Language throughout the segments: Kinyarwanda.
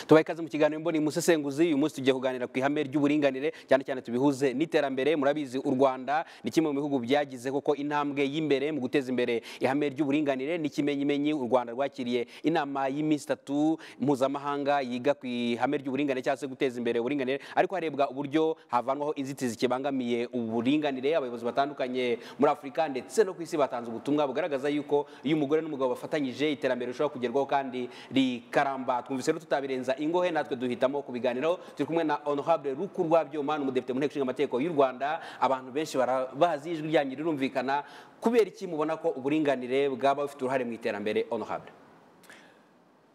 tubaye ikaze mu kiganiro mboni umusesenguzi uyu munsi tugiye kuganira ku ihame ry'uburinganire cyane cyane tubihuze n'iterambere murabizi u rwanda ni kimwe mu bihugu byagize koko intambwe y'imbere mu guteza imbere ihame ry'uburinganire n'ikimenyimenyi u rwanda rwakiriye inama y'iminsi itatu mpuzamahanga yiga ku ihame ry'uburinganire cyangwa se guteza imbere uburinganire ariko harebwa uburyo havanwaho inzitizi kibangamiye uburinganire abayobozi batandukanye muri afurika ndetse no ku isi batanze ubutumwa bugaragaza yuko iyo umugore n'umugabo bafatanyije iterambere rishobora kugerwaho kandi rikaramba twumvise rero tutabirenza ingohe natwe duhitamo kubiganiraho turi kumwe na honorable rukurwabyoma ni umudepite mu nteko ishinga amategeko y'u rwanda abantu benshi barabazi ijwi ryanyu rirumvikana kubera iki mubona ko uburinganire bwaba bufite uruhare mu iterambere honorable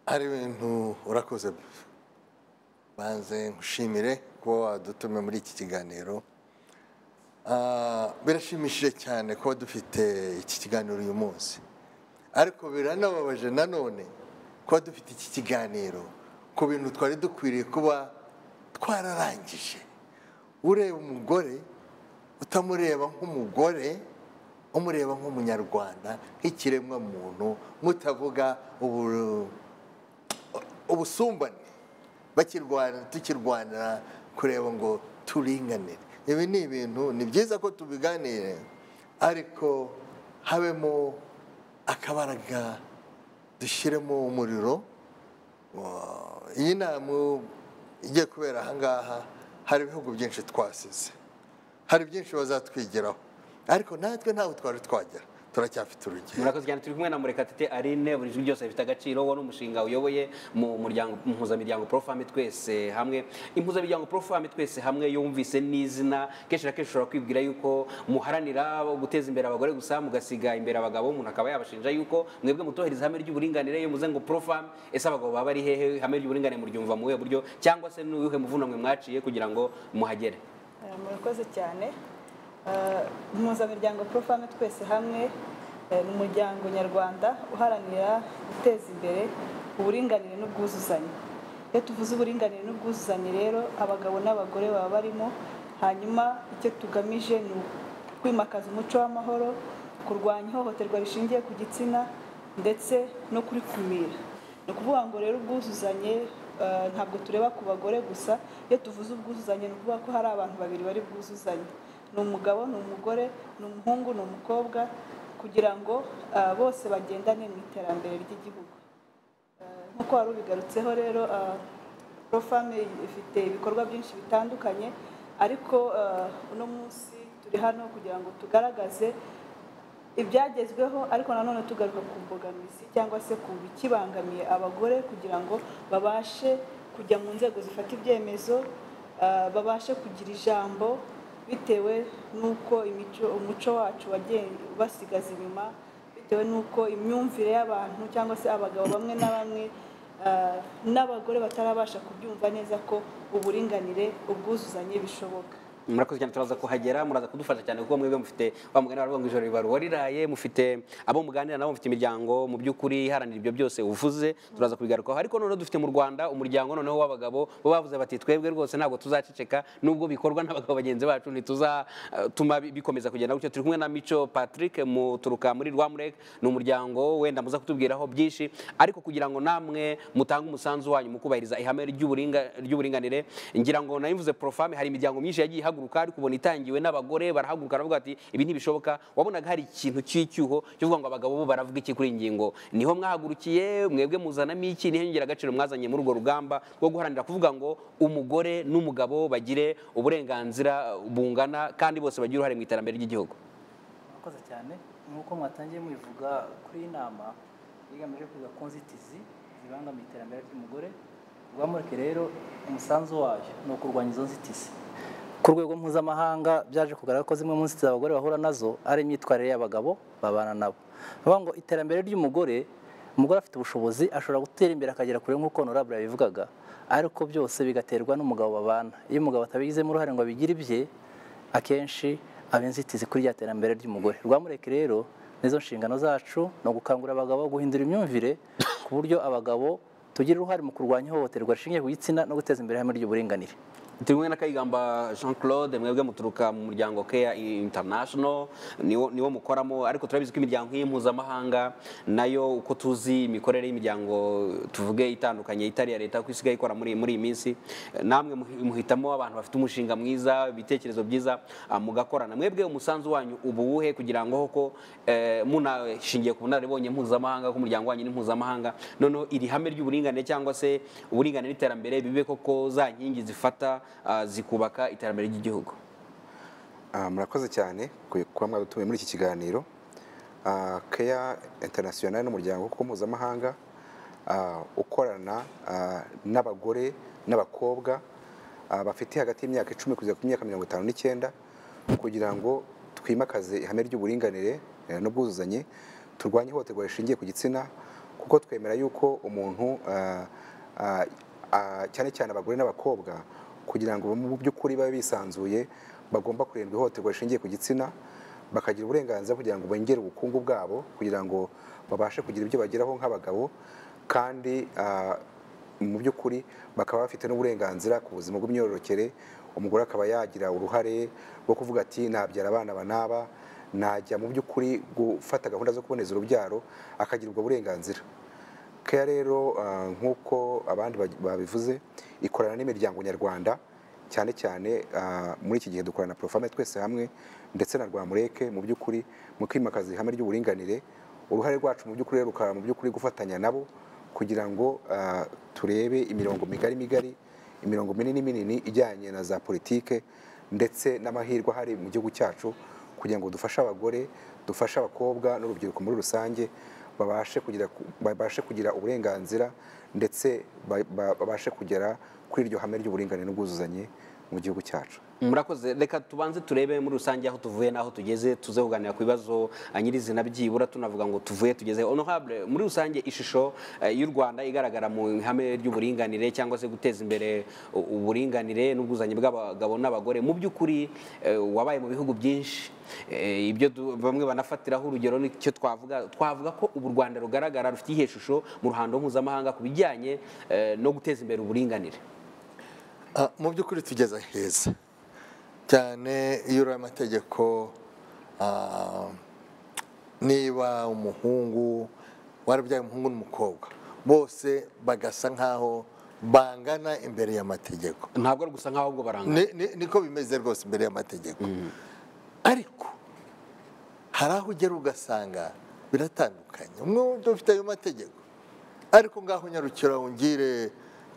hari ibintu urakoze banze nkushimire kuba wadutumiye muri iki kiganiro Ah, birashimishije cyane kuba dufite iki kiganiro uyu munsi ariko biranababaje nanone kuba dufite iki kiganiro ku bintu twari dukwiriye kuba twararangije ureba umugore utamureba nk'umugore umureba nk'umunyarwanda nk'ikiremwa muntu mutavuga ubu- ubusumbane bakirwana tukirwanira kureba ngo turinganire ibi ni ibintu ni byiza ko tubiganire ariko habemo akabaraga dushyiremo umuriro Uh, iyi nama igiye kubera ahangaha hari ibihugu byinshi twasize hari byinshi bazatwigiraho ariko natwe ntawe twari twagera turacyafite urugero murakoze cyane turi kumwe na murekatete arine buri jwi ryose rifite agaciro wowe n'umushinga uyoboye mu muryango mu mpuzamiryango profame twese hamwe impuzamiryango profame twese hamwe iyo wumvise n'izina kenshi na kenshi ushobora kwibwira yuko muharanira guteza imbere abagore gusa mugasiga imbere abagabo umuntu akaba yabashinja yuko mwebwe mutubahiriza ihame ry'uburinganire iyo muze ngo profame ese abagabo baba ari hehe ihame ry'uburinganire muryumva mu buhe buryo cyangwa se n'uwuhe muvuno mwe mwaciye kugira ngo muhagere Eh, murakoze cyane Eh, impuzamiryango profame twese hamwe eh, ni umuryango nyarwanda uharanira guteza imbere uburinganire n'ubwuzuzanye iyo tuvuze uburinganire n'ubwuzuzanye rero abagabo n'abagore baba barimo hanyuma icyo tugamije ni kwimakaza umuco w'amahoro kurwanya ihohoterwa rishingiye ku gitsina ndetse no kurikumira ni ukuvuga ngo rero ubwuzuzanye eh, ntabwo tureba ku bagore gusa iyo tuvuze ubwuzuzanye ni ukuvuga ko hari abantu babiri bari bwuzuzanye ni umugabo ni umugore ni umuhungu ni umukobwa kugira ngo eh, bose bagendane mu iterambere ry'igihugu Eh, nk'uko wari ubigarutseho rero eh, profame ifite ibikorwa byinshi bitandukanye ariko eh, uno munsi turi hano kugira ngo tugaragaze ibyagezweho ariko nanone tugaruka ku mbogamizi cyangwa se ku bikibangamiye abagore kugira ngo babashe kujya mu nzego zifata ibyemezo ah, babashe kugira ijambo bitewe n'uko imico umuco wacu wagiye ubasigaza inyuma bitewe n'uko imyumvire y'abantu cyangwa se abagabo bamwe na bamwe ah, n'abagore batarabasha kubyumva neza ko uburinganire ubwuzuzanye bishoboka murakoze cyane turaza kuhagera muraza kudufasha cyane kuko mwebwe mufite wa mugani baravuga ngo ijoro riba ruwariraye mufite abo muganira nabo mufite imiryango mu by'ukuri iharanira ibyo byose uvuze turaza kubigarukaho ariko noneho dufite mu rwanda umuryango noneho w'abagabo bo bavuze bati twebwe rwose ntabwo tuzaceceka nubwo bikorwa n'abagabo bagenzi bacu ntituzatuma bikomeza kugenda gutyo turi kumwe na mico patrick muturuka muri rwamurek ni umuryango wenda muza kutubwiraho byinshi ariko kugira ngo namwe mutange umusanzu wanyu mu kubahiriza ihame ry'uburinga- ry'uburinganire ngira ngo nabivuze profame hari imiryango myinshi yagiye ihaguruka ariko ubona itangiwe n'abagore barahaguruka baravuga bati ibi ntibishoboka wabonaga hari ikintu cy'icyuho cyo kuvuga ngo abagabo bo baravuga iki kuri iyi ngingo niho mwahagurukiye mwebwe muzanamo iki niho ingiragaciro mwazanye muri urwo rugamba rwo guharanira kuvuga ngo umugore n'umugabo bagire uburenganzira bungana kandi bose bagire uruhare mu iterambere ry'igihugu murakoze cyane nk'uko mwatangiye mubivuga kuri iyi nama yigamije kwiga ku nzitizi zibangamiye iterambere ry'umugore rwamureke rero umusanzu wayo ni ukurwanya izo nzitizi ku rwego mpuzamahanga byaje kugaragara ko zimwe mu nzitizi abagore bahura nazo ari imyitwarire y'abagabo babana nabo bavuga ngo iterambere ry'umugore umugore afite ubushobozi ashobora gutera imbere akagera kure nk'uko honorable yabivugaga ariko byose bigaterwa n'umugabo babana iyo umugabo atabigizemo uruhare ngo abigire ibye akenshi aba inzitizi kuri rya terambere ry'umugore rwamureke rero nizo nshingano zacu ni ugukangurira abagabo guhindura imyumvire ku buryo abagabo tugire uruhare mu kurwanya ihohoterwa rishingiye ku gitsina no guteza imbere ihame ry'uburinganire turi kumwe na kayigamba jean claude mwebwe muturuka mu muryango keya international niwo niwo mukoramo ariko turabizi ko imiryango nk'iyi mpuzamahanga nayo uko tuzi imikorere y'imiryango tuvuge itandukanye itari iya leta kuko isigaye ikora muri muri iyi minsi namwe muhi- muhitamo abantu bafite umushinga mwiza ibitekerezo byiza ah, mugakorana mwebwe umusanzu wanyu uba uwuhe kugira ngo koko eh, munashingiye ku bunararibonye mpuzamahanga ko umuryango wanyu ni mpuzamahanga noneho iri hame ry'uburinganire cyangwa se uburinganire n'iterambere bibe koko za nkingi zifata ah, zikubaka iterambere ry'igihugu Ah, murakoze cyane ku- kuba mwadutumiye muri iki kiganiro Ah, keya international n'umuryango kuko mpuzamahanga ah, ukorana ah, n'abagore n'abakobwa ah, bafite hagati y'imyaka icumi kugeza ku myaka mirongo itanu n'icyenda kugira ngo twimakaze ihame ry'uburinganire eh, n'ubwuzuzanye turwanye ihohoterwa rishingiye ku gitsina kuko twemera yuko umuntu ah, ah, ah, cyane cyane abagore n'abakobwa kugira ngo mu by'ukuri babe bisanzuye bagomba kurindwa ihohoterwa rishingiye ku gitsina bakagira uburenganzira kugira ngo bongere ubukungu bwabo kugira ngo babashe kugira ibyo bageraho nk'abagabo kandi ah, mu by'ukuri bakaba bafite n'uburenganzira ku buzima bw'imyororokere umugore akaba yagira uruhare rwo kuvuga ati nabyara abana banaba najya mu by'ukuri gufata gahunda zo kuboneza urubyaro akagira ubwo burenganzira keya rero ah, nk'uko abandi bagi- babivuze ikorana n'imiryango nyarwanda cyane cyane ah, muri iki gihe dukorana na porofame twese hamwe ndetse na rwamureke mu by'ukuri mu kwimakaza ihame ry'uburinganire uruhare rwacu mu by'ukuri rero rukaba mu by'ukuri gufatanya nabo kugira ngo ah, turebe imirongo migari migari imirongo minini minini ijyanye na za politike ndetse n'amahirwe ahari mu gihugu cyacu kugira ngo dufashe abagore dufashe abakobwa n'urubyiruko muri rusange babashe kugira ku- babashe kugira uburenganzira ndetse ba- ba- babashe kugera kuri iryo hame ry'uburinganire n'ubwuzuzanye mu gihugu cyacu murakoze reka tubanze turebe muri rusange aho tuvuye n'aho tugeze tuze kuganira ku bibazo ah, nyirizina byibura tunavuga ngo tuvuye tugeze honorable muri rusange ishusho eh, y'u rwanda igaragara mu ihame ry'uburinganire cyangwa se guteza imbere u- uburinganire n'ubwuzuzanye bw'abagabo n'abagore mu by'ukuri eh, wabaye mu bihugu byinshi Eh, ibyo du- bamwe banafatiraho urugero nicyo twavuga twavuga ko ubu u rwanda rugaragara rufite iyihe shusho mu ruhando mpuzamahanga ku bijyanye eh, no guteza imbere uburinganire Ah, mu by'ukuri tugeze heza cyane iyo uriya amategeko ah, niba umuhungu warabyaye umuhungu n'umukobwa bose bagasa nk'aho bangana imbere y'amategeko ntabwo ari gusa nk'aho ubwo barangana Ni- ni- niko bimeze rwose imbere y'amategeko ariko hari aho ugera ugasanga biratandukanye umwe udafite ayo mategeko ariko ngaho nyarukira ungire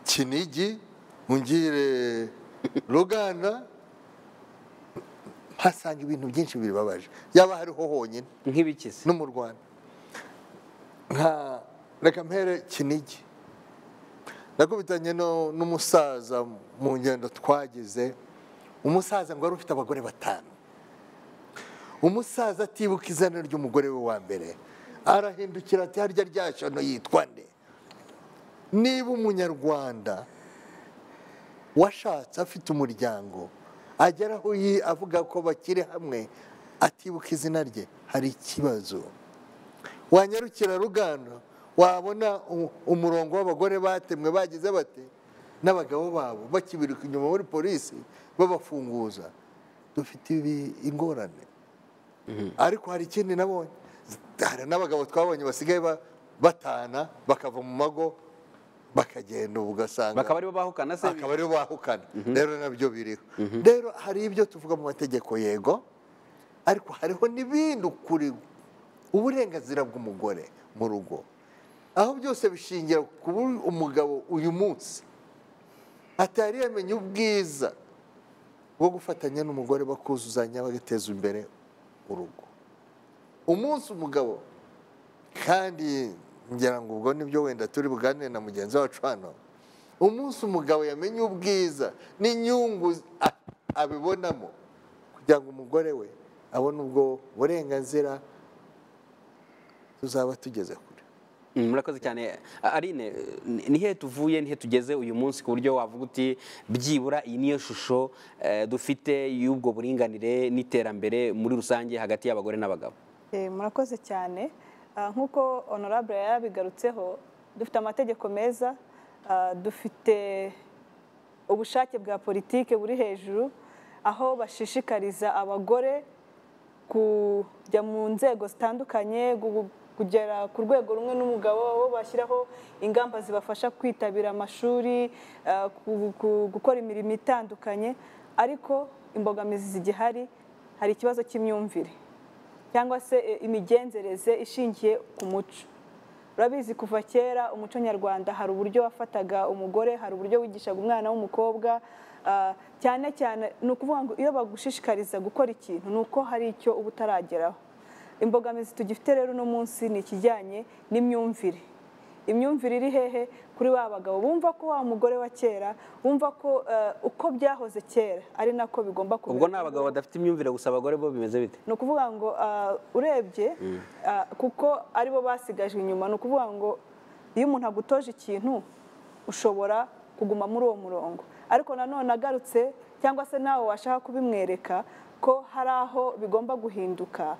kinigi ungire ruganda hasanga ibintu byinshi bibabaje yaba hariho honyine nk'ibikizi no mu rwanda nka reka mpere kinigi nakubitanye no- n'umusaza mu ngendo twagize umusaza ngo wari ufite abagore batanu umusaza atibuka izina ry'umugore we wa mbere arahindukira ati harya rya shano yitwa nde niba umunyarwanda washatse afite umuryango agera aho yi- avuga ko bakiri hamwe atibuka izina rye hari ikibazo wanyarukira rugano wabona u- umurongo w'abagore batemwe bagize bate n'abagabo babo bakibiruka inyuma muri polisi babafunguza dufite ibi ingorane ariko hari ikindi nabonye hari n'abagabo twabonye basigaye ba- batana bakava mu mago bakagenda ubu ugasanga bakaba aribo bahukana se akaba aribo bahukana rero nabyo biriho rero hari ibyo tuvuga mu mategeko yego ariko hariho n'ibindi kuri uburenganzira bw'umugore mu rugo aho byose bishingira ku bu- umugabo uyu munsi atari yamenya ubwiza bwo gufatanya n'umugore bakuzuzanya bagateza imbere urugo umunsi umugabo kandi ngira ngo ubwo nibyo wenda turi buganire na mugenzi wacu hano umunsi umugabo yamenye ubwiza n'inyungu a- abibonamo kugira ngo umugore we abone ubwo burenganzira tuzaba tugeze kure Mm, murakoze cyane A- arine ni- ni hehe tuvuye ni hehe tugeze uyu munsi ku buryo wavuga uti byibura iyi niyo shusho eh, dufite y'ubwo buringanire n'iterambere muri rusange hagati y'abagore n'abagabo Eh, murakoze cyane Ah, nk'uko honorable yabigarutseho dufite amategeko meza Ah, dufite ubushake bwa politike buri hejuru aho bashishikariza abagore kujya mu nzego zitandukanye gu- kugera ku rwego rumwe n'umugabo bo bashyiraho ingamba zibafasha kwitabira amashuri ah, ku- ku- gukora imirimo itandukanye ariko imbogamizi zigihari hari ikibazo cy'imyumvire cyangwa se eh, imigenzereze ishingiye ku muco urabizi kuva kera umuco nyarwanda hari uburyo wafataga umugore hari uburyo wigishaga umwana w'umukobwa ah, cyane cyane ni ukuvuga ngo iyo bagushishikariza gukora ikintu ni uko hari icyo uba utarageraho imbogamizi tugifite rero uno munsi ni ikijyanye n'imyumvire imyumvire iri hehe kuri ba bagabo bumva ko wa mugore wa kera bumva ko eh, uko byahoze kera ari nako bigomba kumera ubwo ni abagabo badafite imyumvire gusa abagore bo bimeze bite ni ukuvuga ngo ah, urebye ah, kuko aribo basigajwe inyuma ni ukuvuga ngo iyo umuntu agutoje ikintu ushobora kuguma muri uwo murongo ariko nanone agarutse cyangwa se nawe washaka kubimwereka ko hari aho bigomba guhinduka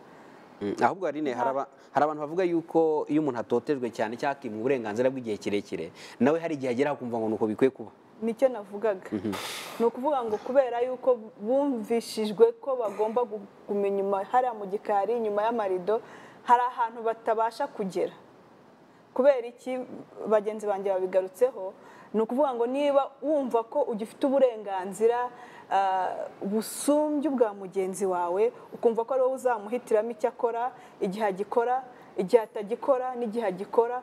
Mm, ahubwo harine hari aba- hari abantu bavuga yuko iyo umuntu atotejwe cyane cyangwa akimwa uburenganzira bw'igihe kirekire nawe hari igihe ageraho akumva ngo nuko bikwiye kuba nicyo navugaga ni ukuvuga ngo kubera yuko bumvishijwe ko bagomba gu- guma inyuma hariya mu gikari inyuma y'amarido hari ahantu batabasha kugera kubera iki bagenzi banjye babigarutseho ni ukuvuga ngo niba wumva ko ugifite uburenganzira ah, busumbye ubwa mugenzi wawe ukumva ko ari wowe uzamuhitiramo icyo akora igihe agikora igihe atagikora n'igihe agikora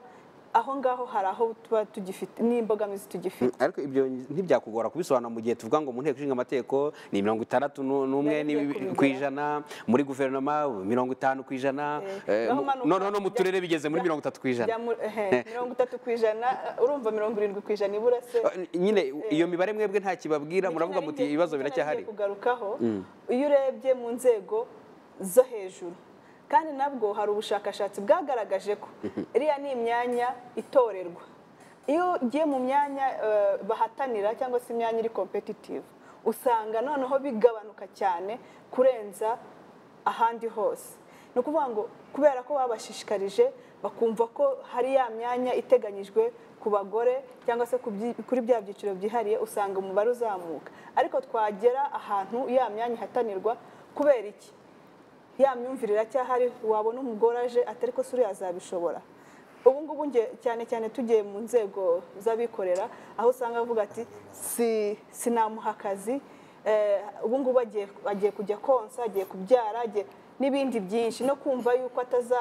aho ngaho hari aho tuba tugifite n'imbogamizi tugifite Mm, ariko ibyo ntibyakugora kubisobanura mu gihe tuvuga ngo mu nteko ishinga amategeko ni mirongo itandatu nu- n'umwe Nari ngiye n'ibi- kubigeraho. ku ijana muri guverinoma mirongo itanu ku ijana eh, Eh, naho mu- umanuka noneho no mu ujya- turere bigeze muri ujya- mirongo itatu ku ijana ujya mu- ehe, mirongo itatu ku ijana urumva mirongo irindwi ku ijana ibura se nyine iyo mibare mwebwe nta kibabwira muravuga muti ibibazo biracyahari Nicyo nagiye kugarukaho iyo urebye mu nzego zo hejuru kandi nabwo hari ubushakashatsi bwagaragaje ko iriya ni imyanya itorerwa iyo ugiye mu myanya eh, bahatanira cyangwa se imyanya iri kompetitive usanga noneho bigabanuka cyane kurenza ahandi hose ni ukuvuga ngo kubera ko babashishikarije bakumva ko hari ya myanya iteganyijwe ku bagore cyangwa se ku byi- kuri bya byiciro byihariye usanga umubare uzamuka ariko twagera ahantu ya myanya ihatanirwa kubera iki ya myumvire iracyahari wabona umugore aje atari ko se uriya azabishobora ubu ngubu nge cyane cyane tugiye mu nzego z'abikorera aho usanga bavuga ati si sinamuha akazi eh, ubu ngubu agiye agiye kujya konsa agiye kubyara agiye n'ibindi byinshi no kumva yuko ataza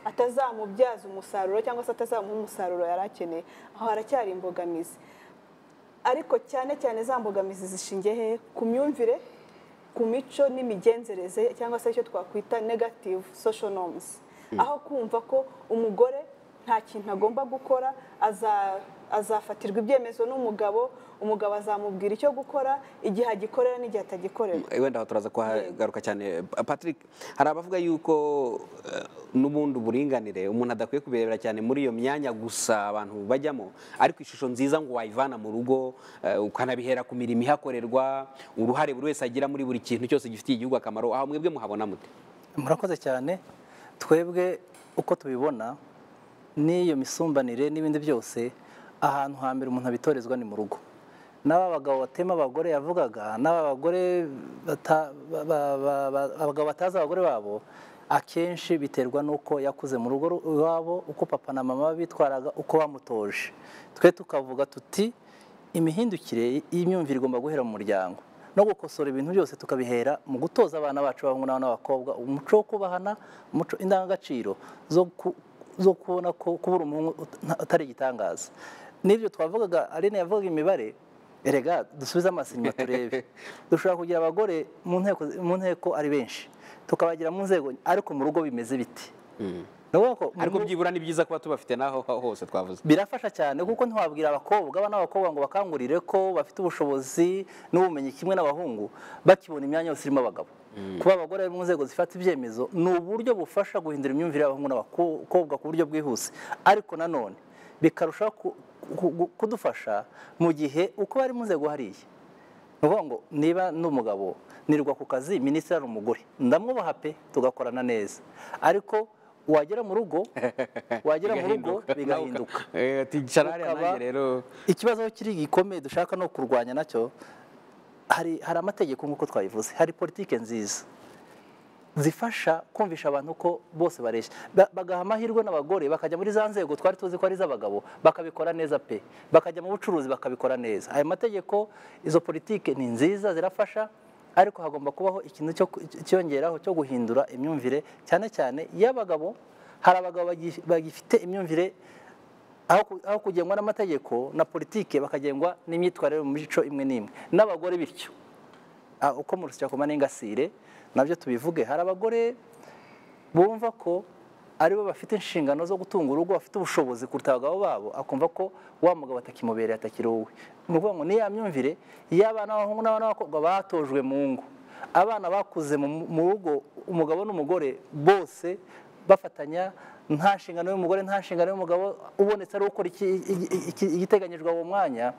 atazamubyaza umusaruro cyangwa se atazamuha umusaruro yari akeneye aho haracyari imbogamizi ariko cyane cyane za mbogamizi zishingiye hehe ku myumvire ku mico n'imigenzereze cyangwa se icyo twakwita negative social norms aho kumva ko umugore nta kintu agomba gukora aza- azafatirwa ibyemezo n'umugabo umugabo azamubwira icyo gukora igihe agikorera n'igihe atagikorera wenda aho turaza kuhagaruka cyane Pa- patrick hari abavuga yuko eh, n'ubundi uburinganire umuntu adakwiye kubirebera cyane muri iyo myanya gusa abantu bajyamo ariko ishusho nziza ngo wayivana mu rugo eh, ukanabihera ku mirimo ihakorerwa uruhare buri wese agira muri buri kintu cyose gifitiye igihugu akamaro aho mwebwe muhabona mute murakoze cyane twebwe uko tubibona n'iyo misumbanire n'ibindi byose ahantu hambere umuntu abitorezwa ni mu rugo n'aba bagabo batema abagore yavugaga n'aba bagore bata- ba- ba- ba- ba- abagabo batazi abagore babo akenshi biterwa n'uko yakuze mu rugo iwabo uko papa na mama bitwaraga uko bamutoje twe tukavuga tuti imihindukire y'imyumvire igomba guhera mu muryango no gukosora ibintu byose tukabihera mu gutoza abana bacu b'abahungu n'abana b'abakobwa umuco wo kubahana umuco indangagaciro zo ku- zo kubona ko kubura umuhungu uta- nta- atari igitangaza n'ibyo twavugaga aline yavugaga imibare erega dusubize amaso inyuma turebe dushobora kugira abagore mu nteko mu nteko ari benshi tukabagira mu nzego ariko mu rugo bimeze biti ni ukuvuga ko mu ariko rugo- byibura ni byiza kuba tubafite n'aho hose twavuze birafasha cyane kuko ntiwabwira abakobwa abana b'abakobwa ngo bakangurire ko bafite ubushobozi n'ubumenyi kimwe n'abahungu bakibona imyanya yose irimo abagabo kuba abagore bari mu nzego zifata ibyemezo ni uburyo bufasha guhindura imyumvire y'abahungu n'abakobwa ku buryo bwihuse ariko nanone bikarushaho ku- ku- ku- kudufasha mu gihe uko bari mu nzego hariya ni ukuvuga ngo niba ni umugabo nirwa ku kazi minisitiri ari umugore ndamwubaha pe tugakorana neza ariko wagera mu rugo wagera mu rugo bigahinduka ticara hariya Ukaba- nanjye rero ikibazo aho kiri gikomeye dushaka no kurwanya nacyo hari hari amategeko nk'uko twabivuze hari politike nziza zifasha kumvisha abantu ko bose bareshya Ba- bagaha amahirwe n'abagore bakajya muri za nzego twari tuzi ko ari iz'abagabo bakabikora neza pe bakajya mu bucuruzi bakabikora neza aya mategeko izo politike ni nziza zirafasha ariko hagomba kubaho ikintu cyo ku- cyiyongeraho cyo guhindura imyumvire cyane cyane iy'abagabo hari abagabo bagi- bagifite imyumvire aho ku- aho kugengwa n'amategeko na politike bakagengwa n'imyitwarire mu mico imwe n'imwe n'abagore bityo Ah, uko mu rusakoma n'ingasire nabyo tubivuge hari abagore bumva ko aribo bafite inshingano zo gutunga urugo bafite ubushobozi kuruta abagabo babo akumva ko wa mugabo atakimubereye atakiri wowe ni ukuvuga ngo niya myumvire y'abana b'abahungu n'abana b'abakobwa batojwe mu ngo abana bakuze mu mu rugo umugabo n'umugore bose bafatanya nta nshingano y'umugore nta nshingano y'umugabo ubonetse ari ukora iki- iki- iki- igiteganyijwe uwo mwanya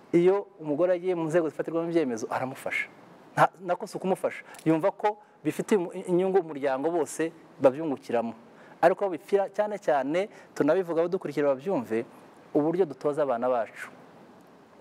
iyo umugore agiye mu nzego zifatirwamo ibyemezo aramufasha Nta- nako si ukumufasha yumva ko bifitiye umu- inyungu umuryango bose babyungukiramo ariko aho bipfira cyane cyane tunabivuga abadukurikira babyumve uburyo dutoza abana bacu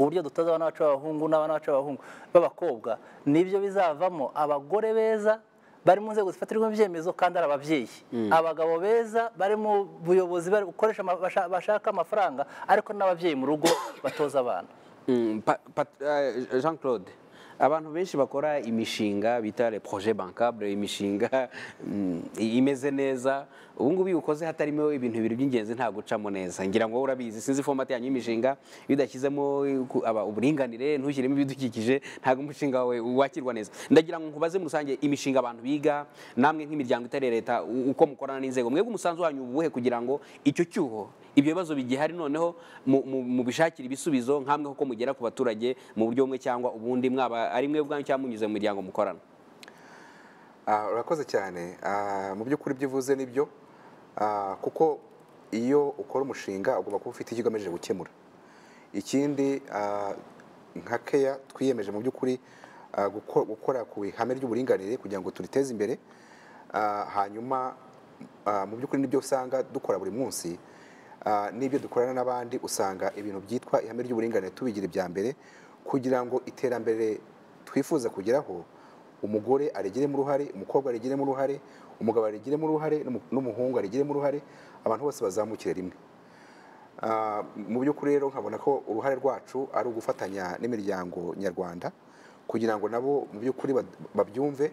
uburyo dutoza abana bacu b'abahungu n'abana bacu b'abahungu b'abakobwa nibyo bizavamo abagore beza bari mu nzego zifatirwamo ibyemezo kandi ari ababyeyi abagabo beza bari mu buyobozi bari gukoresha ama- basha- bashaka amafaranga ariko n'ababyeyi mu rugo batoza abana Mm, Pa- Pat- eh, Jean Claude abantu benshi bakora imishinga bita le projet bancable imishinga mm, i- imeze neza ubu ngubu iyo ukoze hatarimo ibintu bibiri by'ingenzi nta gucamo neza ngira ngo wowe urabizi sinzi format yanyu y'imishinga iyo udashyizemo ku- aba- uburinganire ntushyiremo ibidukikije ntabwo umushinga wawe wakirwa neza ndagira ngo nkubaze muri rusange imishinga abantu biga namwe nk'imiryango itari iya leta u- uko mukorana n'inzego mwebwe umusanzu wanyu ubuhe kugira ngo icyo cyuho ibyo bibazo bigihari noneho mu- mu- mubishakire ibisubizo nk'amwe kuko mugera ku baturage mu buryo bumwe cyangwa ubundi mwaba ari mwe ubwanyu cyangwa munyuze mu miryango mukorana Ah, urakoze cyane Ah, mu by'ukuri ibyo uvuze nibyo Ah, kuko iyo ukora umushinga ugomba kuba ufite icyo ugamije gukemura ikindi ah, nka keya twiyemeje mu by'ukuri ah, guko- gukora ku ihame ry'uburinganire kugira ngo turiteze imbere Ah, hanyuma ah, mu by'ukuri nibyo usanga dukora buri munsi Ah, n'ibyo dukorana n'abandi usanga ibintu byitwa ihame ry'uburinganire tubigira ibya mbere kugira ngo iterambere twifuza kugeraho umugore arigiremo uruhare umukobwa arigiremo uruhare umugabo arigiremo uruhare n'umu- n'umuhungu arigiremo uruhare abantu bose bazamukire rimwe Ah, mu by'ukuri rero nkabona ko uruhare rwacu ari ugufatanya n'imiryango nyarwanda kugira ngo nabo mu by'ukuri ba- babyumve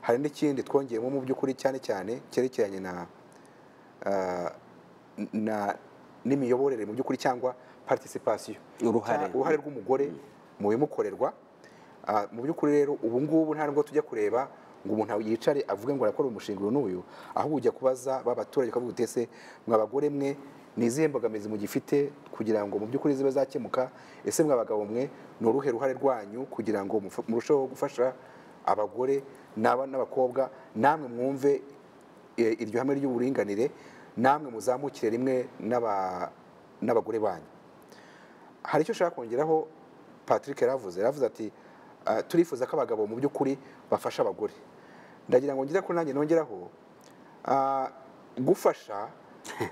hari n'ikindi twongeyemo mu by'ukuri cyane cyane cyerekeranye na ah, na n'imiyoborere mu by'ukuri cyangwa participation Uruhare. Cya- uruhare rw'umugore mu bimukorerwa Ah, mu by'ukuri rero ubu ngubu nta nubwo tujya kureba ngo umuntu yicare avuge ngo arakora umushinga uyu n'uyu ahubwo ujya kubaza ba baturage ukavuga uti ese mwa bagore mwe ni izihe mbogamizi mugifite kugira ngo mu by'ukuri zibe zakemuka ese mwa bagabo mwe ni uruhe ruhare rwanyu kugira ngo mufa- murusheho gufasha abagore n'aba- n'abakobwa namwe mwumve eh, iryo hame ry'uburinganire namwe muzamukire rimwe n'aba- n'abagore banyu hari icyo ushaka kongeraho patrick yaravuze yaravuze ati "Ah, turifuza ko abagabo mu by'ukuri bafasha abagore ndagira ngo ngire ko nanjye nongeraho ah, gufasha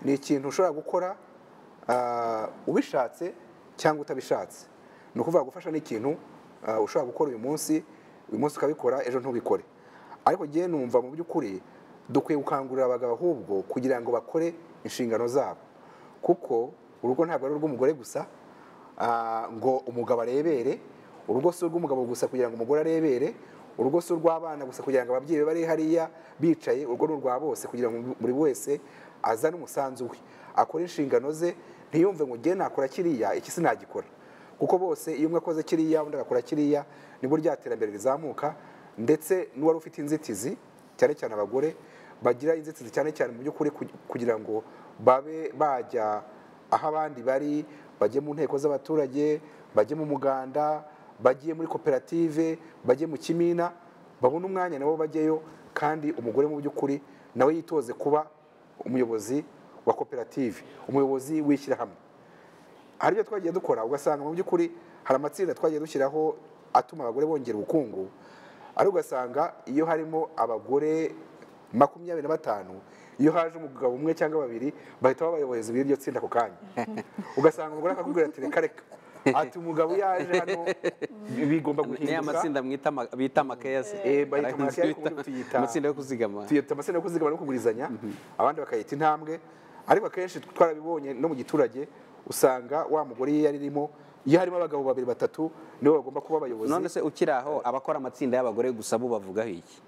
ni ikintu ushobora gukora ah, ubishatse cyangwa utabishatse ni ukuvuga gufasha ni ikintu ah, ushobora gukora uyu munsi uyu munsi ukabikora ejo ntubikore ariko ngewe numva mu by'ukuri dukwiye gukangurira abagabo ahubwo kugira ngo bakore inshingano zabo kuko urugo ntabwo ari urw'umugore gusa ah, ngo umugabo arebere urugo si urw'umugabo gusa kugira ngo umugore arebere urugo si urw'abana gusa kugira ngo ababyeyi be bari hariya bicaye urwo ni urwa bose kugira ngo buri wese azane umusanzu we akore inshingano ze ntiyumve ngo ngewe nakora kiriya iki sinagikora kuko bose iyo umwe akoze kiriya undi agakora kiriya nibwo rya terambere rizamuka ndetse n'uwari ufite inzitizi cyane cyane abagore bagira inzitizi cyane cyane mu by'ukuri kugi- kugira ngo babe bajya aho abandi bari bajye mu nteko z'abaturage bajye mu muganda bajye muri koperative bajye mu kimina babone umwanya nabo bajyeyo kandi umugore mu by'ukuri nawe yitoze kuba umuyobozi wa koperative umuyobozi w'ishyirahamwe hari ibyo twagiye dukora ugasanga mu by'ukuri hari amatsinda twagiye dushyiraho atuma abagore bongera ubukungu ariko ugasanga iyo harimo abagore makumyabiri na batanu iyo haje umugabo umwe cyangwa babiri bahita baba abayobozi b'iryo tsinda ako kanya ugasanga umugore akakubwira ati reka reka ati umugabo yaje hano bigomba ni ya guhinduka matsinda mwita ama- bita amakeyasi Eh, bayita amakeyasi, ubundi tuyita- amatsinda yo kuzigama tuyita amasina yo kuzigama no kugurizanya abandi bakayita intambwe ariko akenshi twarabibonye no mu giturage usanga wa mugore iyo yaririmo iyo harimo abagabo babiri batatu nibo bagomba kuba abayobozi none se ukiri aho abakora amatsinda y'abagore gusa bo bavugaho iki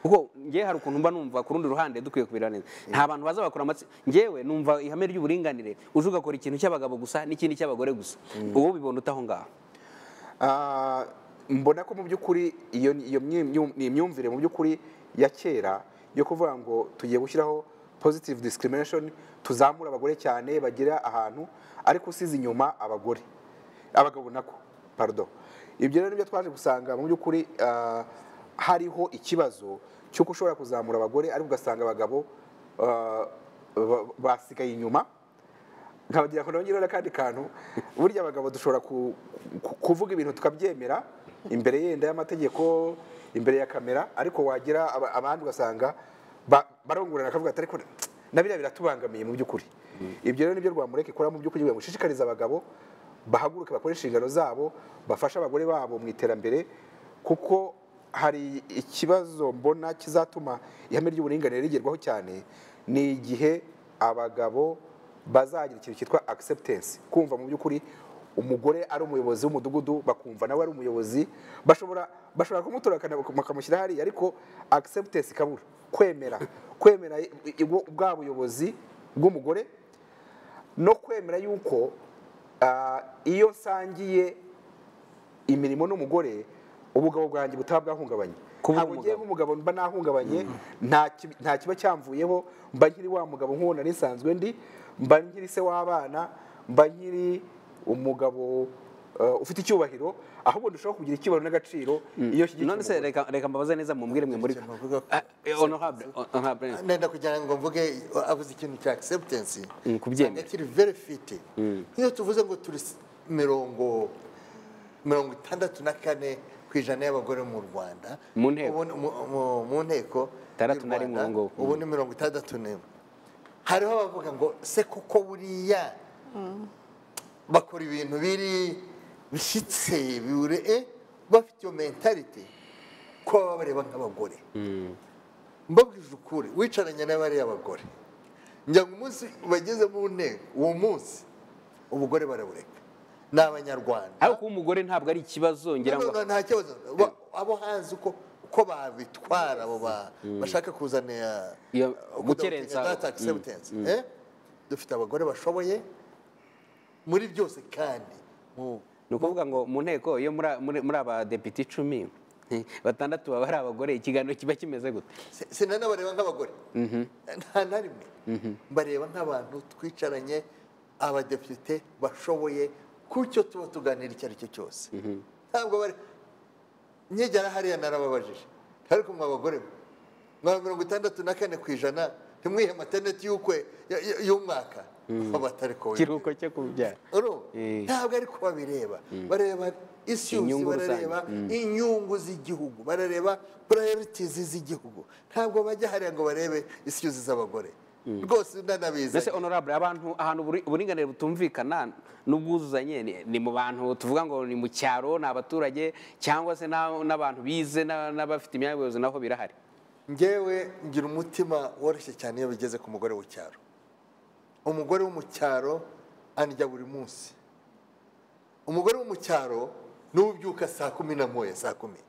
kuko ngewe hari ukuntu mba numva ku rundi ruhande dukwiye kubireba neza nta bantu baza bakora amatsinda ngewe numva ihame ry'uburinganire uje ugakora ikintu cy'abagabo gusa n'ikindi cy'abagore gusa ubu bibona utaho ngaho Ah, mbona ko mu by'ukuri iyo iyo myi- myu- ni imyumvire mu by'ukuri ya kera yo kuvuga ngo tugiye gushyiraho positive discrimination tuzamura abagore cyane bagira ahantu ariko usize inyuma abagore abagabo nako pardon ibyo rero nibyo twaje gusanga mu by'ukuri ah, hariho ikibazo cy'uko ushobora kuzamura abagore ariko ugasanga abagabo ah, ba- basigaye inyuma nkabagira ngo nongere n'akandi kantu burya abagabo dushobora ku- ku- kuvuga ibintu tukabyemera imbere yenda y'amategeko imbere ya kamera ariko wagira aba- abandi ugasanga ba- barongorana bakavuga ati ariko na biriya biratubangamiye mu by'ukuri ibyo rero nibyo rwamureka ikora mu by'ukuri kugira ngo ishishikarize abagabo bahaguruke bakore inshingano zabo bafashe abagore babo mu iterambere kuko hari ikibazo mbona kizatuma ihame ry'uburinganire rigerwaho cyane ni igihe abagabo bazagira ikintu cyitwa acceptance kumva mu by'ukuri umugore ari umuyobozi w'umudugudu bakumva nawe ari umuyobozi bashobora bashobora kumutora bakana- bakamushyira hariya ariko acceptance ikabura kwemera kwemera i- i- bwa buyobozi bw'umugore no kwemera yuko ah, iyo nsangiye imirimo n'umugore ubugabo bwanjye butaba bwahungabanye Kuba uri ntabwo ngiye umugabo. nk'umugabo mba nahungabanye nta ki- nta kiba cyamvuyeho mba nkiri wa mugabo nk'uwo nari nsanzwe ndi mba nkiri se w'abana mba nkiri umugabo eh, ufite icyubahiro ahubwo ndushaho kugira icyubahiro n'agaciro iyo shyigikiye none se umugore. reka reka mbabaze neza mumbwire mwe muri Navuga ko- Ah, eh, honorable honorable nenda kugira ngo mvuge avuze ikintu cya acceptance Mm, kubyemera. Usanga kiri very fit nk'iyo tuvuze ngo turi s- mirongo mirongo itandatu na kane ku ijana y'abagore mu rwanda Mu nteko. Ubu ni- mu- mu- mu nteko Itandatu y'u na rimwe Rwanda, ubu ngubu. ubu ni mirongo itandatu n'imwe hariho abavuga ngo se kuko buriya bakora ibintu biri bishyitse bibure bafite iyo mentality ko baba bareba nk'abagore mbabwije ukuri wicaranye n'abariya bagore njya ngo umunsi bageze mu nteko uwo munsi ubugore barabureka ni abanyarwanda ariko kuba umugore ntabwo ari ikibazo ngira ngo nta kibazo Bo- abo hanze uko uko babitwara abo ba- bashaka kuzana Iyo kudahutika gukerensa. that acceptance, eh? dufite abagore bashoboye muri byose kandi mu- ni ukuvuga ngo mu nteko iyo muri- muri muri abadepite icumi eh, batandatu baba ari abagore ikiganiro kiba kimeze gute Si- sinanabareba nk'abagore nta na rimwe mbareba nk'abantu twicaranye abadepite bashoboye ku cyo tuba tuganira icyo ari cyo cyose ntabwo bari nyegera hariya narababajije ariko mwa bagore mwe, mwa mirongo itandatu na kane ku ijana ntimwihe materneti y'ukwe y- y- y'umwaka babatari ko ikiruhuko cyo kubyara Urumva? Eh. ntabwo ari ko babireba bareba isi yose Inyungu rusange. barareba inyungu z'igihugu barareba purayiritizi z'igihugu ntabwo bajya hariya ngo barebe isi yuzuza abagore rwose nanabizi mbese honorable abantu ahantu uburi- uburinganire butumvikana n'ubwuzuzanye ni- ni mu bantu tuvuga ngo ni mu cyaro ni abaturage cyangwa se n'a- n'abantu bize n'a- n'abafite imyanya y'ubuyobozi naho birahari ngewe ngira umutima woroshye cyane iyo bigeze ku mugore wo cyaro umugore wo mu cyaro andya buri munsi umugore wo mu cyaro niwe ubyuka saa kumi na moya saa kumi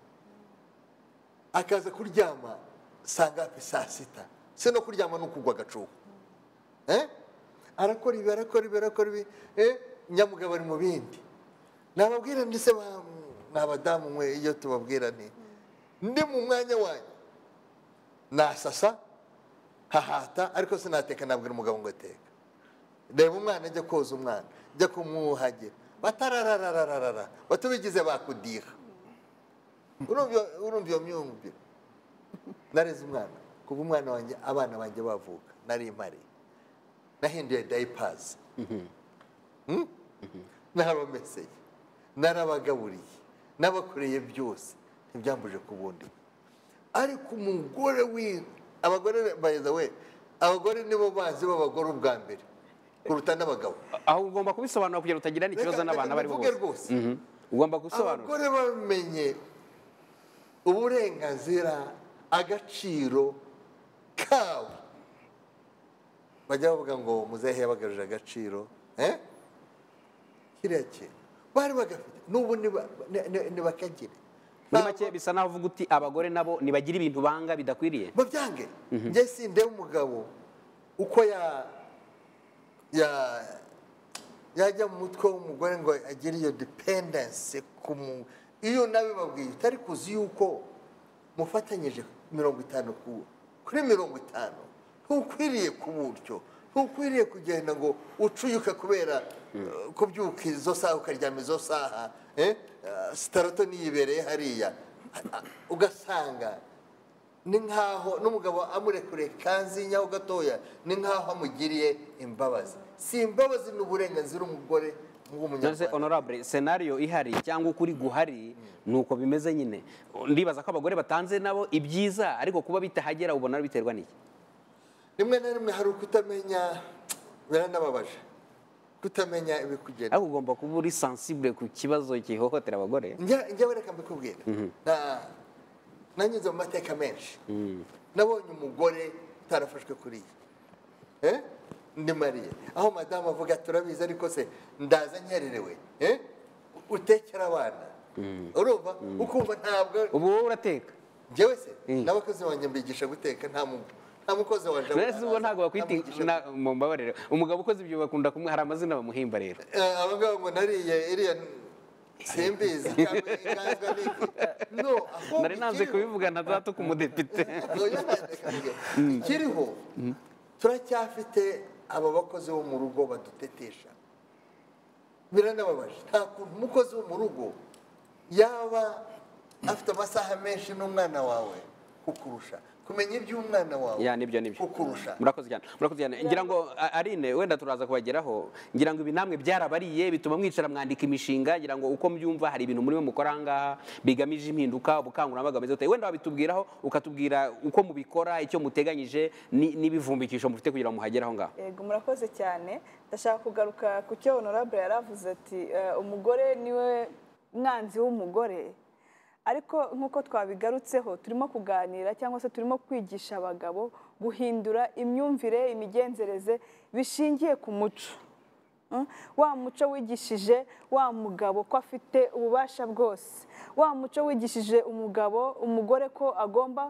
akaza kuryama saa ngapi saa sita se no kuryama ni ukugwa agacuho Eh? arakora ibi arakora ibi arakora ibi eh, nyamugabo ari mu bindi nababwira ndetse n'abadamu mwe iyo tubabwira nti ndi mu mwanya wanyu nasasa hahata ariko sinateka nabwira umugabo ngo teka reba umwana ajya koza umwana ajya kumwuhagira batarararararara batubigize bakudiha urumva urumva iyo myumvire nareze umwana kuva umwana wanjye abana banjye bavuka nari impari nahinduye dayipazi naromeseye narabagaburiye nabakoreye byose ntibyambuje ku bundi ariko umugore we abagore bayiza we abagore nibo banzi b'abagore ubwa mbere kuruta n'abagabo aho ugomba kubisobanura kugira ngo utagirana ikibazo Reka- n'abantu reka abo ari bo mvuge bose rwose Mhm. ugomba gusobanura abagore bamenye uburenganzira agaciro kabo bajya bavuga ngo muzehe yabagaje agaciro eh? kiriya kintu bari bagafite n'ubu niba- ni- ni- nibakagire muri make bisa naho uvuga uti abagore nabo ntibagira ibintu banga bidakwiriye babyange njye si ndeba umugabo uko ya ya- yajya mu mutwe w'umugore ngo agire iyo dependense ku mu iyo nabibabwiye utari kuzi yuko mufatanyije mirongo itanu ku kuri mirongo itanu ntukwiriye ku buryo ntukwiriye kugenda ngo ucuyuke kubera eh, kubyuka izo saha ukaryama izo saha eh, eh, sitarato niyibereye hariya ugasanga ni nkaho n'umugabo amurekure kanzi nyaho gatoya ni nkaho amugiriye imbabazi si imbabazi ni uburenganzira umugore nonese nk'umunyarwanda honorable senariyo ihari cyangwa ukuri guhari ni uko bimeze nyine ndibaza ko abagore batanze nabo ibyiza ariko kuba bitahagera ubona biterwa n'iki rimwe na rimwe hari ukutamenya biranababaje kutamenya ibikugenda ariko ugomba kuba uri sensible ku kibazo kihohotera abagore njya njya reka mbikubwira Na- nanyuze mu mateka menshi nabonye umugore utarafashwe kuriya Eh? ndi mariye aho madamu avuga turabizi ariko se ndaza nkererewe Eh? utekera abana urumva ukumva ntabwo ubu wowe urateka njyewe se Mm. n'abakozi wanjye mbigisha guteka nta mu- nta mukozi waje nonese ubwo ntabwo bakwita Ntamwigisha na- mumbabarire umugabo ukoze ibyo bakunda kumwe hari amazina bamuhimba rero Eh, abangaba ngo nariye iriya simbizi cyangwa inganzwa ni iki? No, ahubwo nari nanze ikiriho- kubivugana data ku mudepite Oya, ikiriho turacyafite aba bakozi bo mu rugo badutetesha biranababaje nta kuntu umukozi wo mu rugo yaba afite amasaha menshi n'umwana wawe kukurusha kumenya iby'umwana wawe ya nibyo nibyo kukurusha murakoze cyane murakoze cyane ngira ngo a- arine wenda turaza kubageraho ngira ngo ibi namwe byarabariye bituma mwicara mwandika imishinga ngira ngo uko mbyumva hari ibintu murimo mukora aha ngaha bigamije impinduka ubukangurambaga bumeze bute wenda wabitubwiraho ukatubwira uko mubikora icyo muteganyije ni- n'ibivumbikisho mufite kugira ngo muhagere aho ngaho yego murakoze cyane ndashaka kugaruka ku cyo honorable yaravuze ati "Eh, umugore niwe mwanzi w'umugore ariko nk'uko twabigarutseho turimo kuganira cyangwa se turimo kwigisha abagabo guhindura imyumvire imigenzereze bishingiye ku muco Mm? wa muco wigishije wa mugabo ko afite ububasha bwose wa muco wigishije umugabo umugore ko agomba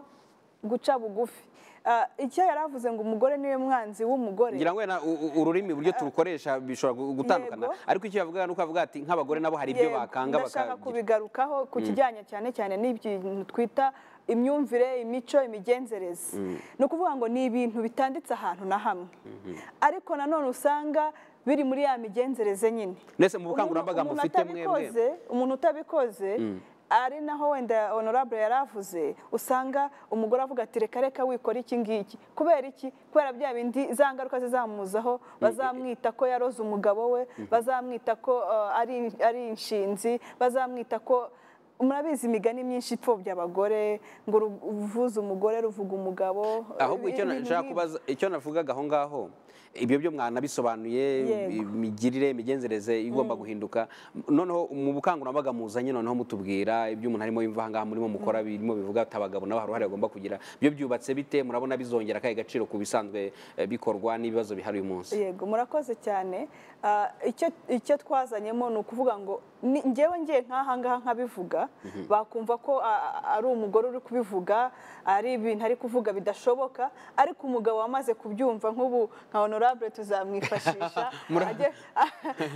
guca bugufi Ah, icyo yari avuze ngo umugore niwe mwanzi w'umugore ngira ngo wenda u- u- ururimi uburyo turukoresha bishobora gu- gutandukana Yego. ariko icyo yavuga ni uko avuga ati nk'abagore nabo hari ibyo Yego, bakanga ndashaka bakagira kubigarukaho ku kijyanye cyane cyane n'ibintu twita imyumvire imico imigenzereze ni ukuvuga ngo ni ibintu bitanditse ahantu na hamwe ariko nanone usanga biri muri ya migenzereze nyine Mbese mu bukangurambaga Umuntu- mufite umuntu mwebwe? atabikoze- umuntu utabikoze ari naho wenda honorable yari avuze usanga umugore avuga ati reka reka wikora iki ngiki kubera iki kubera bya bindi za ngaruka zizamuzaho bazamwita ko yaroze umugabo we bazamwita ko eh, ari ari inshinzi bazamwita ko murabizi imigani myinshi ipfobya abagore ngo ruvuze umugore ruvuga umugabo ahubwo icyo ibintu nashaka nk'ibyo. kubaza icyo navugaga aho ngaho ibyo byo mwanabisobanuye Yego. imigirire imigenzereze igomba guhinduka noneho mu bukangurambaga muzanye noneho mutubwira ibyo umuntu arimo yumva aha ngaha murimo mukora birimo bivuga ati abagabo nabo hari uruhare bagomba kugira ibyo byubatse bite murabona bizongera akahe gaciro ku bisanzwe eh, bikorwa n'ibibazo bihari uyu munsi yego murakoze cyane Ah, icyo icyo twazanyemo ni ukuvuga ngo ni- njyewe ngiye nk'aha ngaha nkabivuga bakumva ko a- a- ari umugore uri kubivuga ari ibintu ari kuvuga bidashoboka ariko umugabo wamaze kubyumva nk'ubu nka honorable tuzamwifashisha Mura- ajye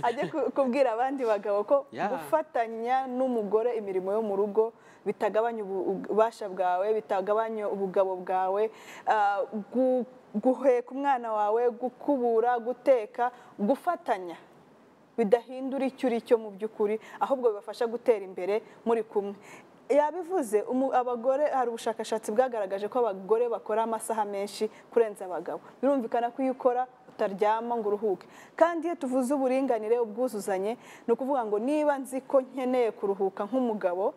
ajye ku- kubwira abandi bagabo ko Yeah. gufatanya n'umugore imirimo yo mu rugo bitagabanya ubu- ububasha bwawe bitagabanya ubugabo bwawe ah, gu- guheka umwana wawe gukubura guteka gufatanya bidahindura icyo uri cyo mu by'ukuri ahubwo bibafasha gutera imbere muri kumwe yabivuze umu- abagore hari ubushakashatsi bwagaragaje ko abagore bakora amasaha menshi kurenza abagabo birumvikana ko iyo ukora utaryama ngo uruhuke kandi iyo tuvuze uburinganire ubwuzuzanye ni ukuvuga ngo niba nzi ko nkeneye kuruhuka nk'umugabo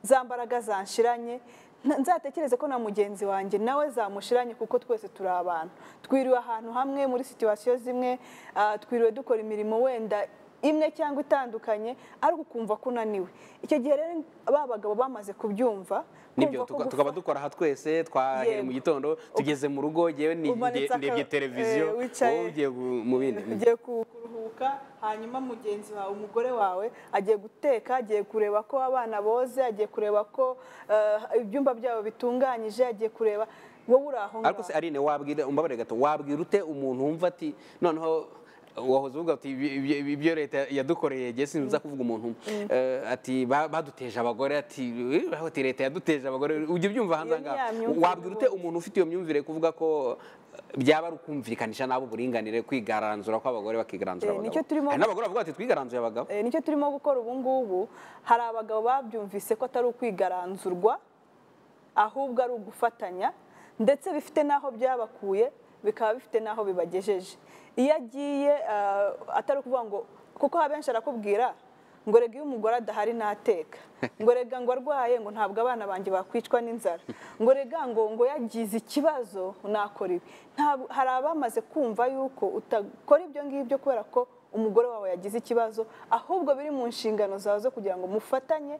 za mbaraga zanshiranye na- nzatekereze ko na mugenzi wanjye nawe zamushiranye kuko twese turi abantu twiriwe ahantu hamwe muri situwasiyo zimwe ah, twiriwe dukora imirimo wenda imwe cyangwa itandukanye ariko ukumva ko unaniwe icyo gihe rero ba bagabo bamaze kubyumva nibyo kumva ko tuka- gufa- tukaba dukora aha twese twahereye Yego. mu gitondo tugeze mu rugo yewe Umanitse aka- ndebye televiziyo eh, wicaye. wowe ugiye gu- mu bindi Mm. ugiye ku- kuruhuka hanyuma mugenzi wawe umugore wawe agiye guteka agiye kureba ko abana boze agiye kureba ko eh, ibyumba byabo bitunganyije agiye kureba wowe uri ariko aho se ngaho. arine wabwira umbabarire gato wabwira ute umuntu wumva ati noneho wahoze uvuga ati "Ibi- ibi- ibi- ibyo leta yadukoreye jye sinza kuvuga umuntu eh, ati "Ba- baduteje abagore ati "Eh, aho ati leta yaduteje abagore ujya ubyumva hanze Iyo ni ya ahangaha myumvire wabwira ute rwose. umuntu ufite iyo myumvire kuvuga ko eh, byaba ari ukumvikanisha nabo uburinganire kwigaranzura kw'abagore bakigaranzura Eh, abagabo nicyo turimo- Hari n'abagore bavuga bati twigaranzuye abagabo Eh, nicyo turimo gukora ubu ngubu hari abagabo babyumvise ko atari ukwigaranzurwa ahubwo ari ugufatanya ndetse bifite n'aho byabakuye bikaba bifite n'aho bibagejeje iyo agiye ah, atari ukuvuga ngo kuko abenshi arakubwira ngo rega iyo umugore adahari ntateka ngo rega ngo arwaye ngo ntabwo abana banjye bakwicwa n'inzara ngo rega ngo ngo yagize ikibazo nakora ibi Ntabwo- hari abamaze kumva yuko utakora ibyo ngibyo kubera ko umugore wawe yagize ikibazo ahubwo biri mu nshingano zawe zo kugira ngo mufatanye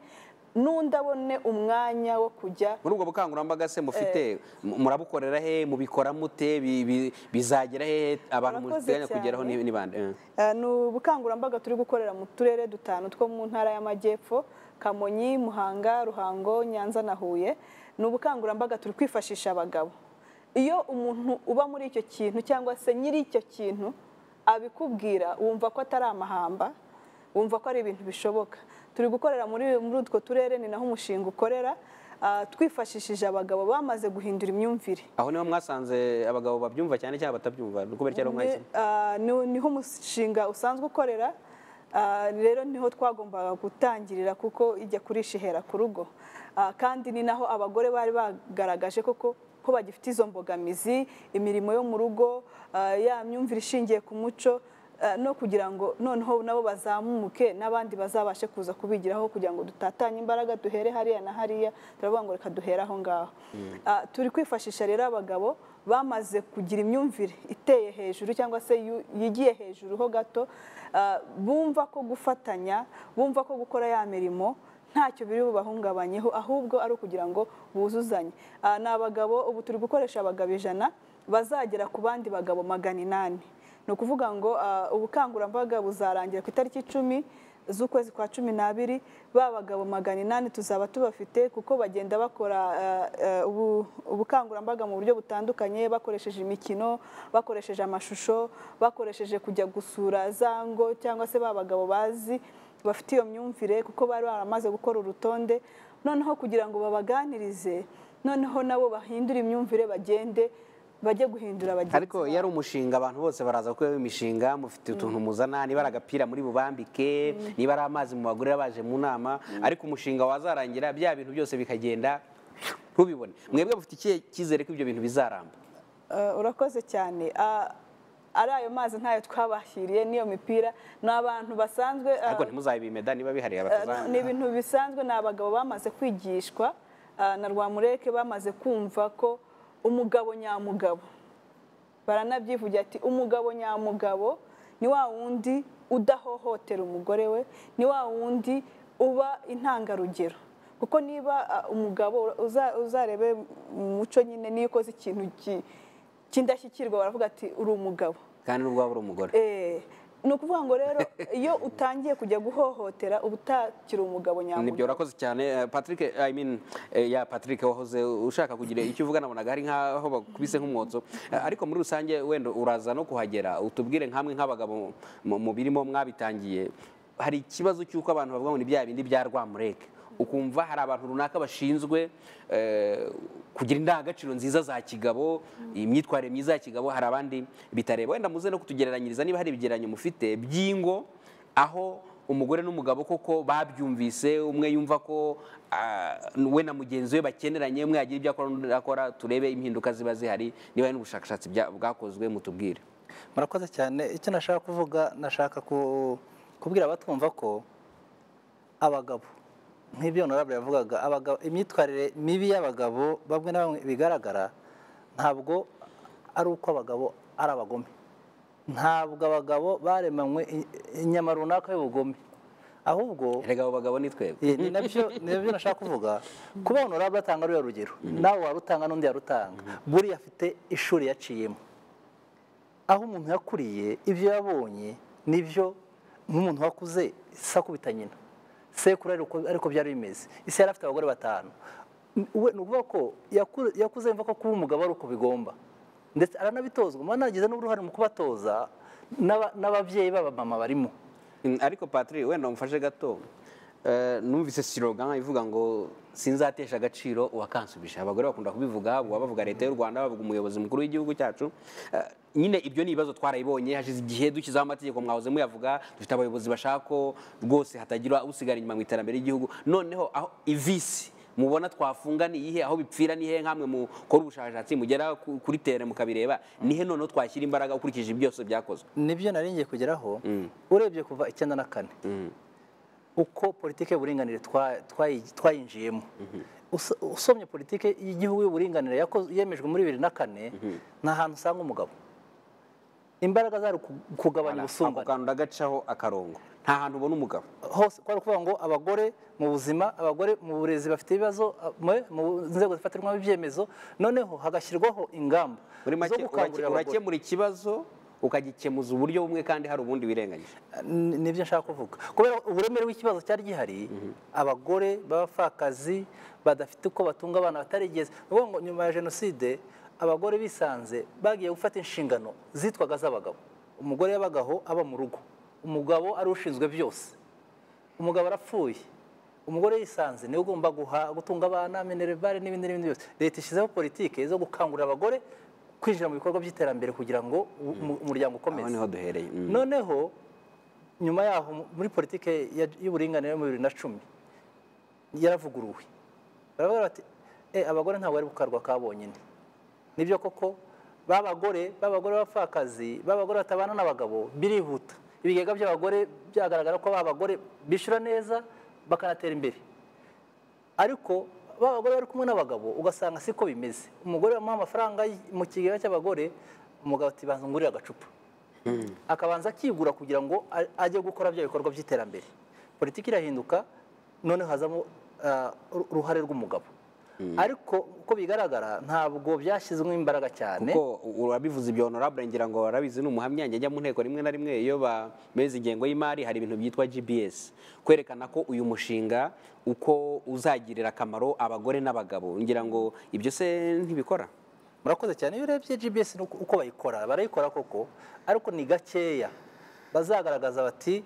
n'undi abone umwanya wo kujya muri ubwo bukangurambaga se mufite mu- murabukorera he mubikora mute Bi- bi- bizagera he abantu Murakoze muteganya kugeraho cyane. ni ni bande Eh. Eh, ni ubukangurambaga turi gukorera mu turere dutanu two mu ntara y'amajyepfo kamonyi muhanga ruhango nyanza na huye ni ubukangurambaga turi kwifashisha abagabo iyo umuntu uba muri icyo kintu cyangwa se nyiri icyo kintu abikubwira wumva ko atari amahamba wumva ko ari ibintu bishoboka turi gukorera muri muri utwo turere ni naho umushinga ukorera ah, twifashishije abagabo bamaze guhindura imyumvire aho niho mwasanze abagabo babyumva cyane cyangwa batabyumva ni kubera cyangwa Ni- mwahisemo ah, ni- niho umushinga usanzwe ukorera ah, rero niho twagombaga gutangirira kuko ijya kurisha ihera ku rugo Ah, kandi ni naho abagore bari bagaragaje koko ko bagifite izo mbogamizi imirimo yo mu rugo ah, ya myumvire ishingiye ku muco ah, no kugira ngo noneho nabo bazamuke n'abandi bazabashe kuza kubigiraho kugira ngo dutatanye imbaraga duhere hariya na hariya turavuga ngo reka duhere aho ngaho Ah, turi kwifashisha rero abagabo bamaze kugira imyumvire iteye hejuru cyangwa se yu- yigiye hejuru ho gato ah, bumva ko gufatanya bumva ko gukora ya mirimo ntacyo biri bubahungabanyeho ahubwo ari ukugira ngo buzuzanye Ah, ni abagabo ubu turi gukoresha abagabo ijana bazagera ku bandi bagabo magana inani ni ukuvuga ngo ah, ubukangurambaga buzarangira ku itariki icumi z'ukwezi kwa cumi n'abiri ba bagabo magana inani tuzaba tubafite kuko bagenda bakora eh, eh, ubu- ubukangurambaga mu buryo butandukanye bakoresheje imikino bakoresheje amashusho bakoresheje kujya gusura za ngo cyangwa se ba bagabo bazi bafite iyo myumvire kuko bari baramaze gukora urutonde noneho kugira ngo babaganirize noneho nabo bahindure imyumvire bagende bajye guhindura bagenzi ariko iyo ari babo. umushinga abantu bose baraza kuko iyo imishinga mufite utuntu muzana niba ari agapira muri bubambike niba ari amazi mu bagore baje mu nama ariko umushinga wazarangira bya bintu byose bikagenda ntubibone mwebwe mufite ikihe cyizere ko ibyo bintu bizaramba Eh, urakoze cyane Ah, ari ayo mazi ntayo twabahiriye n'iyo mipira ni abantu basanzwe ah, ariko ntimuzabimeda niba bihariye Eh, ni abatazana ibintu bisanzwe ni abagabo bamaze kwigishwa eh, na rwamureke bamaze kumva ko umugabo nyamugabo baranabyivugira ati umugabo nyamugabo ni wa wundi udahohotera umugore we ni wa wundi uba intangarugero kuko niba eh, umugabo uza- uzarebe mu muco nyine niyo ukoze ikintu ki- cy'indashyikirwa baravuga ati uri umugabo kandi n'ubwo waba uri umugore Eh, ni ukuvuga ngo rero iyo utangiye kujya guhohotera uba utakiri umugabo nibyo nyamugabo urakoze cyane Eh, patrick i mean eh, ya patrick wahoze ushaka kugira icyo uvuga nabonaga hari nk'aho bakubise nk'umwotso Eh, ariko muri rusange wenda uraza no kuhagera utubwire nkamwe nk'abagabo mu- mu birimo mwabitangiye hari ikibazo cy'uko abantu bavuga ngo ni bya bindi bya rwamureke ukumva hari abantu runaka bashinzwe eh, kugira indangagaciro nziza za kigabo imyitwarire myiza ya kigabo hari abandi bitareba wenda muze no kutugereranyiriza niba hari ibigereranyo mufite by'ingo aho umugore n'umugabo koko babyumvise umwe yumva ko ah, we na mugenzi we bakeneranye umwe yagira ibyo akora undi akora turebe impinduka ziba zihari niba hari n'ubushakashatsi bya- bwakozwe mutubwire murakoze cyane icyo nashaka kuvuga nashaka ku- kubwira abatwumva ko abagabo nk'ibyo honorable yavugaga abagabo imyitwarire mibi y'abagabo bamwe na bamwe bigaragara ntabwo ari uko abagabo ari abagome ntabwo abagabo baremanywe i- inyama runaka y'ubugome ahubwo erega abo bagabo ni twebwe Eh, ni nabyo ni nabyo nashaka kuvuga kuba honorable atanga ruriya rugero nawe warutanga n'undi yarutanga buriya afite ishuri yaciyemo aho umuntu yakuriye ibyo yabonye nibyo nk'umuntu wakuze sakubita nyina sekuru ariko ariko byari bimeze isi yari afite abagore batanu we ni ukuvuga ko yaku- yakuze yumva ko kuba umugabo ari uko bigomba ndetse aranabitozwa muba nagize n'uruhare mu kubatoza n'aba- n'ababyeyi b'abamama barimo Mm, ariko patiri wenda umufashe gato Eh, numvise siroga ivuga ngo sinzatesha agaciro uwakansubije abagore bakunda kubivuga buba bavuga leta y'u rwanda bavuga umuyobozi mukuru w'igihugu cyacu Eh, nyine ibyo ni ibibazo twarabibonye hashize igihe dushyizeho amategeko mwahoze muyavuga dufite abayobozi bashaka ko rwose hatagira usigara inyuma mu iterambere ry'igihugu noneho aho ivisi mubona twafunga ni iyihe aho bipfira ni hehe nk'amwe mukora ubushakashatsi mugera ku- kuri tere mukabireba ni he noneho twashyira imbaraga ukurikije ibi byose byakozwe nibyo nari ngiye kugeraho Mm. urebye kuva icyenda na kane uko politiki y'uburinganire twa- twayi- twayinjiyemo Uso- usomye politiki y'igihugu y'uburinganire yako- yemejwe muri bibiri na kane nta hantu usanga umugabo imbaraga zari uku- kugabanya ako ubusumbane kantu ndagacaho akarongo nta hantu ubona umugabo hose kwari ukuvuga ngo abagore mu buzima abagore mu burezi bafite ibibazo mwe mu nzego zifatirwamo ibyemezo noneho hagashyirwaho ingamba muri zo make urake- gukangurira abagore. urakemura ikibazo ukagikemuza uburyo bumwe kandi hari ubundi wirengagije Ni- nibyo nshaka kuvuga kubera uburemere bw'ikibazo cyari gihari abagore b'abapfakazi badafite uko batunga abana batarigeze ni ukuvuga ngo nyuma ya jenoside abagore bisanze bagiye gufata inshingano zitwaga z'abagabo umugore yabagaho aba mu rugo umugabo ari ushinzwe byose umugabo arapfuye umugore yisanze niwe ugomba guha gutunga abana minerivare n'ibindi n'ibindi byose leta ishyizeho politiki zo gukangurira abagore kwinjira mu bikorwa by'iterambere kugira ngo u- umu- umuryango aho ukomeze niho duhereye Mm. noneho nyuma yaho mu- muri politiki ya- y'uburinganire yo mu bibiri na cumi yaravuguruwe baravuga bati e abagore ntabwo bari gukarwa ka bonyine nibyo koko babagore babagore b'abapfakazi babagore batabana n'abagabo birihuta ibigega by'abagore byagaragara ko babagore bishyura neza bakanatera imbere ariko ba bagore bari kumwe n'abagabo ugasanga siko bimeze umugore bamuha amafaranga y- mu kigega cy'abagore umugabo ati banza ngurire agacupa akabanza akigura kugira ngo a- ajye gukora bya bikorwa by'iterambere politiki irahinduka noneho hazamo ah, uru- uruhare rw'umugabo ariko uko bigaragara ntabwo byashyizwemo imbaraga cyane kuko urabivuze ibyo honorable ngira ngo warabizi ni umuhamya njya njya mu nteko rimwe na rimwe iyo bameze ingengo y'imari hari ibintu byitwa gbs kwerekana ko uyu mushinga uko uzagirira akamaro abagore n'abagabo ngira ngo ibyo se ntibikora murakoze cyane iyo urebye gbs ni uko uko bayikora barayikora koko ariko ni gakeya bazagaragaza bati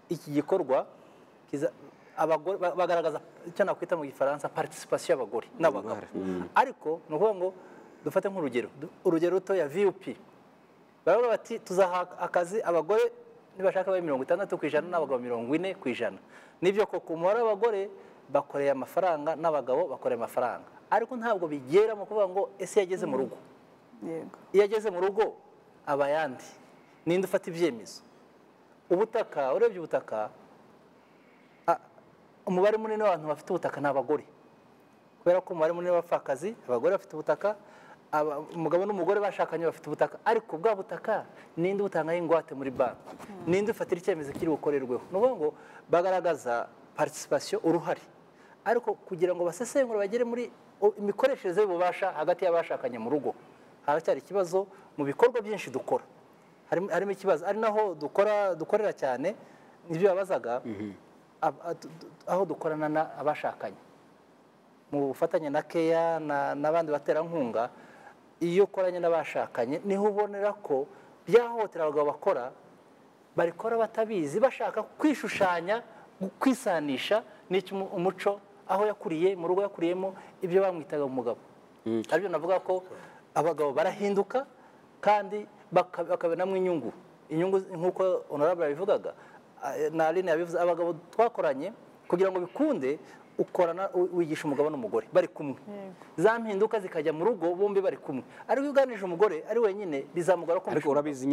iki gikorwa kiza- abagore ba- bagaragaza icyo nakwita mu gifaransa participation y'abagore n'abagabo ariko ni ukuvuga ngo dufate nk'urugero du- urugero ruto ya vup baravuga bati tuzaha akazi abagore nibashaka babe mirongo itandatu ku ijana n'abagabo mirongo ine ku ijana nibyo koko umubare w'abagore bakoreye amafaranga n'abagabo bakoreye amafaranga ariko ntabwo bigera mu kuvuga ngo ese yageze mu rugo yego iyo ageze mu rugo aba ayandi ninde ufata ibyemezo ubutaka urebye ubutaka a- umubare munini w'abantu bafite ubutaka ni abagore kubera ko umubare munini w'abapfakazi abagore bafite ubutaka aba- umugabo n'umugore bashakanye bafite ubutaka ariko bwa butaka ninde ubutangaho ingwate muri banki ninde ufatira icyemezo kiri bukorerweho ni ukuvuga ngo bagaragaza participation uruhare ariko kugira ngo basesengure bagere muri o- imikoreshereze y'ububasha hagati y'abashakanye mu rugo haracyari ikibazo mu bikorwa byinshi dukora harimo harimo ikibazo ari naho dukora dukorera cyane nibyo yabazaga ab- a- du- du- aho dukorana na- abashakanye mu bufatanye na keya na- n'abandi baterankunga iyo ukoranye n'abashakanye niho ubonera ko byahohotera abagabo bakora barikora batabizi bashaka kwishushanya gu- kwisanisha n'icyo umu- umuco aho yakuriye mu rugo yakuriyemo ibyo bamwitaga umugabo aribyo navuga ko abagabo barahinduka kandi baka- bakabiramwo inyungu inyungu z- nk'uko honorable yabivugaga ah, na aline yabivuze abagabo twakoranye kugira ngo bikunde ukorana u- wigisha umugabo n'umugore bari kumwe za mpinduka zikajya mu rugo bombi bari kumwe ariko iyo uganije umugore ari wenyine bizamugora kumva ariko urabizi